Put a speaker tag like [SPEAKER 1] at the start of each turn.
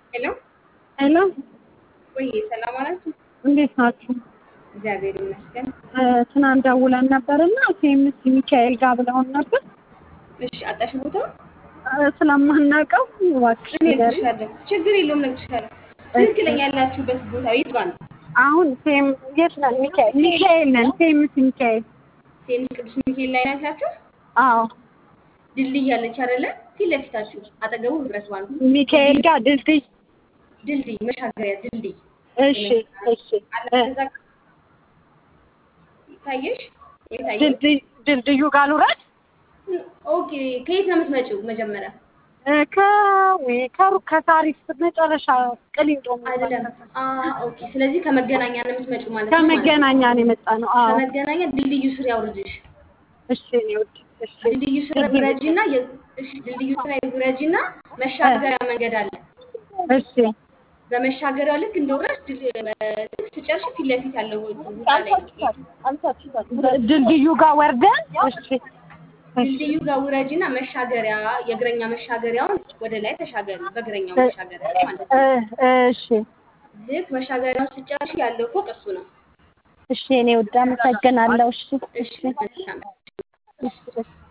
[SPEAKER 1] ሄሎ
[SPEAKER 2] ሄሎ
[SPEAKER 1] ወይ ሰላም አላችሁ?
[SPEAKER 2] እንዴት ናችሁ?
[SPEAKER 1] እግዚአብሔር ይመስገን።
[SPEAKER 2] ትናንት ደውለን ነበርና ሴምስ ሚካኤል ጋር ብለውን ነበር
[SPEAKER 1] እሺ አጣሽ ቦታ
[SPEAKER 2] ስለማናውቀው እባክሽ ንገሪኝ።
[SPEAKER 1] እነግርሻለሁ። ችግር የለውም እነግርሻለሁ። ትክክለኛ ያላችሁበት ቦታ የት ጋር ነው?
[SPEAKER 2] አሁን ሴም የት ነን? ሚካኤል ሚካኤል ነን። ሴምስ ሚካኤል
[SPEAKER 1] ሴምስ ቅዱስ ሚካኤል ላይ ናችሁ?
[SPEAKER 2] አዎ
[SPEAKER 1] ድልድይ ያለች አይደለ? ፊት ለፊታችሁ አጠገቡ ህብረት ባንክ
[SPEAKER 2] ሚካኤል ጋር ድልድይ
[SPEAKER 1] ድልድይ መሻገሪያ ድልድይ
[SPEAKER 2] እሺ እሺ እ
[SPEAKER 1] ታየሽ? የታየሽ?
[SPEAKER 2] ድልድይ ድልድዩ ጋር ልውረድ
[SPEAKER 1] ኦኬ። ከየት ነው የምትመጪው? መጀመሪያ
[SPEAKER 2] እ ከዊ ከሩቅ ከታሪፍ መጨረሻ ቅሊንጦ
[SPEAKER 1] አይደለም። አ ኦኬ። ስለዚህ ከመገናኛ ነው የምትመጪው ማለት ነው። ማለት ነው።
[SPEAKER 2] ከመገናኛ ነው የመጣ ነው። አዎ
[SPEAKER 1] ከመገናኛ ድልድዩ ስር ያውርድሽ።
[SPEAKER 2] እሺ እኔ ውድ እሺ
[SPEAKER 1] ድልድዩ ስር ውረጂና የ- እሺ ድልድዩ ስር ውረጂና መሻገሪያ መንገድ አለ።
[SPEAKER 2] እሺ
[SPEAKER 1] በመሻገሪያው ልክ እንደወረድሽ ድል- ልክ ስጨርሽ ፊት ለፊት ያለው ቦታ ላይ ነው።
[SPEAKER 2] ድልድዩ ጋር ወርደን እሺ
[SPEAKER 1] ድልድዩ ጋር ውረጂና መሻገሪያ የእግረኛ መሻገሪያውን ወደ ላይ ተሻገሪ። በእግረኛው መሻገሪያ ላይ ማለት ነው።
[SPEAKER 2] እ እሺ
[SPEAKER 1] ልክ መሻገሪያውን ስጨርሽ ያለው ፎቅ እሱ ነው።
[SPEAKER 2] እሺ እኔ ውድ አመሰግናለሁ። እሺ
[SPEAKER 1] እሺ መልካም
[SPEAKER 2] እሺ